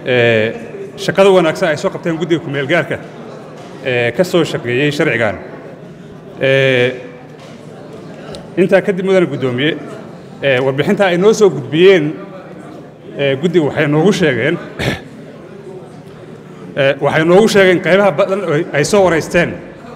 shaqada wanaagsan ay soo qabteen guddiga kumeelgaarka ee ka soo shaqeeyey sharcigan intaa kadib mudane guddoomiye warbixinta ay noo soo gudbiyeen guddiga waxay noogu sheegeen waxay noogu sheegeen qaybaha badan ay soo waraysteen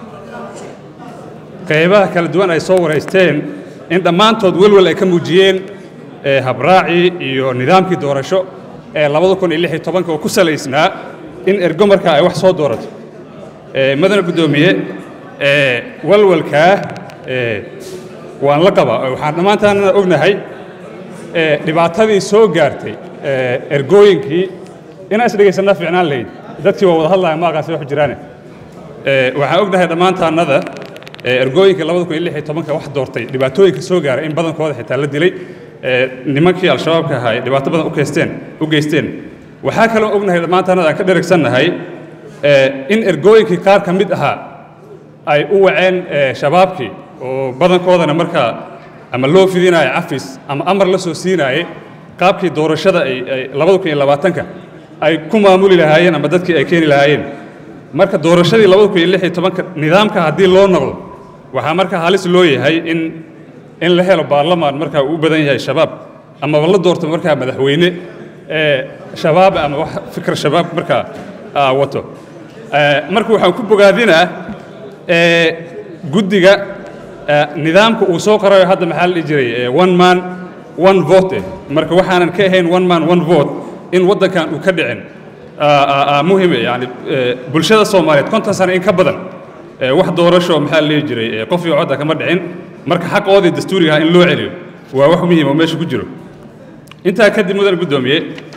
qaybaha kala duwan ay soo waraysteen in dhammaantood welwel ay ka muujiyeen habraacii iyo nidaamkii doorasho ee labada kun iyo lix iyo tobanka oo ku salaysnaa in ergo markaa ay wax soo doorato madane guddoomiye walwalkaa waan la qabaa waxaan dhammaantaanna ognahay dhibaatadii soo gaartay ergooyinkii inaan isdhegaysannaa fiicnaan lahayd dadkii waa wada hadlaya maaqaasi wax jiraane waxaan ognahay dhammaantaannada ergooyinkii labada kun iyo lix iyo tobanka wax doortay dhibaatooyinka soo gaaray in badankooda xitaa la dilay nimankii al-shabaabka ahaa ay dhibaato badan u geysteen u geysteen waxaa kaloo ognahay dhammaantaannada aan ka dheragsannahay in ergooyinkii qaar ka mid ahaa ay u waceen shabaabkii oo badankoodana markaa ama loo fidinaayo cafis ama amar la soo siinaayey qaabkii doorashada ay labada kun iyo labaatanka ay ku maamuli lahaayeen ama dadkii ay keeni lahaayeen marka doorashadii labada kun iyo lix iyo tobanka nidaamka haddii loo noqdo waxaa markaa halis loo yahay in in la helo baarlamaan markaa uu u badan yahay shabaab amaba la doorto markaa madaxweyne shabaab ama wax fikir shabaab markaa wato marka waxaan ku bogaadinaa guddiga nidaamka uu soo qorayo hadda maxaa la dhihi jiray one man one vote marka waxaanan ka ahayn one man one vote in waddankan uu ka dhicin muhime yani bulshada soomaaliyeed konton sano in ka badan wax doorasho maxaa la dhihi jiray qof iyo codda kama dhicin marka xaqoodii dastuuriga ah in loo celiyo waa wax muhiim oo meesha ku jiro intaa kadib mudan guddoomiye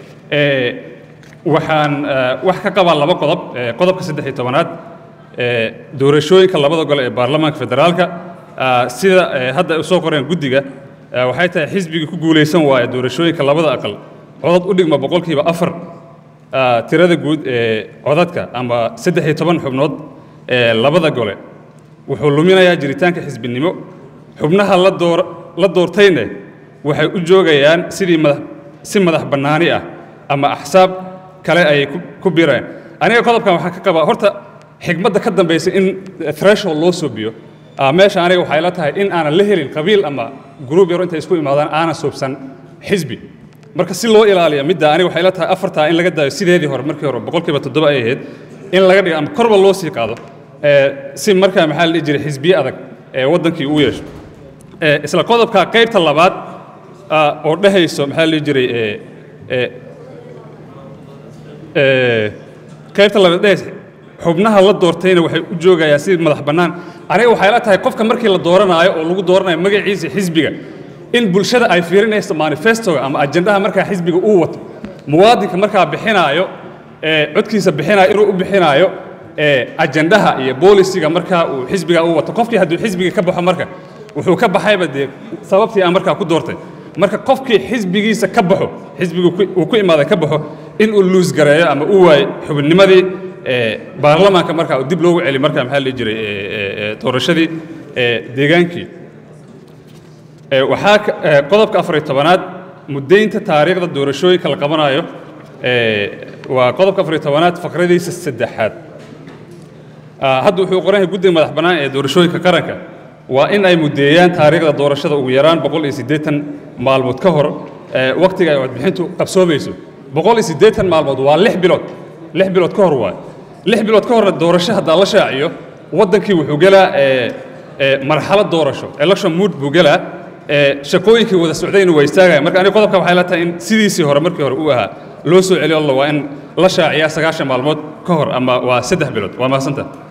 waxaan wax ka qabaa laba qodob qodobka saddex iyo tobanaad doorashooyinka labada gole ee baarlamaanka federaalka sida hadda u soo qoreen guddiga waxay tahay xisbigii ku guulaysan waaya doorashooyinka labada aqal codad u dhigma boqolkiiba afar tirada guud ee codadka ama saddex iyo toban xubnood ee labada gole wuxuu luminayaa jiritaanka xisbinimo xubnaha la door la doortayne waxay u joogayaan sidii madax si madax bannaani ah ama axsaab kale ay ku bireen aniga qodobkan waxaan ka qabaa horta xigmadda ka dambaysa in threshold loo soobiyo meesha aniga waxay la tahay in aanan la helin qabiil ama gruub yaro intay isku imaadaan aanan soobsan xisbi marka si loo ilaaliyo midda aniga waxay la tahay afartaa in laga daayo sideedii hore markii hore boqolkiiba toddoba ay ahayd in laga dhigo ama korba loo sii qaado si markaa maxaa la dhihi jiray xisbiye adag ee waddankii uu yeesho isla qodobka qaybta labaad oo dhehayso maxaa la dhihi jiray qaybta labaad dhehaysa xubnaha la doortayna waxay u joogayaan si madax bannaan aniga waxay la tahay qofka markii la dooranaayo oo lagu dooranayo magaciisa xisbiga in bulshada ay fiirinayso manifestoga ama ajendaha markaa xisbiga uu wato muwaadinka markaa bixinaayo codkiisa bixinaayo inuu u bixinaayo ajendaha iyo boolisiga markaa uu xisbiga uu wato qofkii hadduu xisbiga ka baxo marka wuxuu ka baxayba dee sababtii aan markaa ku doortay marka qofkii xisbigiisa ka baxo xisbigu uu ku imaaday ka baxo in uu luus gareeyo ama uu waayo xubinnimadii baarlamaanka markaa uu dib loogu celi markaa maxaa la dhihi jiray doorashadii deegaankii waxaa qodobka afar iyo tobanaad muddaynta taariikhda doorashooyinka la qabanayo waa qodobka afar iyo tobanaad faqradiisa saddexaad hadda wuxuu qoran yahay guddiga madax bannaan ee doorashooyinka qaranka waa in ay muddeeyaan taariikhda doorashada ugu yaraan boqol iyo siddeetan maalmood ka hor wakhtiga ay codbixintu qabsoomayso boqol iyo siddeetan maalmood waa lix bilood lix bilood ka hor waay lix bilood ka horna doorasho haddaa la shaaciyo waddankii wuxuu gelaa marxalad doorasho election mood buu gelaa shaqooyinkii wada socdayna waa istaagaya marka aniga qodobka waxay la tahay in sidiisii hore markii hore uu ahaa loo soo celiyo alla waa in la shaaciyaa sagaashan maalmood ka hor ama waa saddex bilood waa mahadsantaha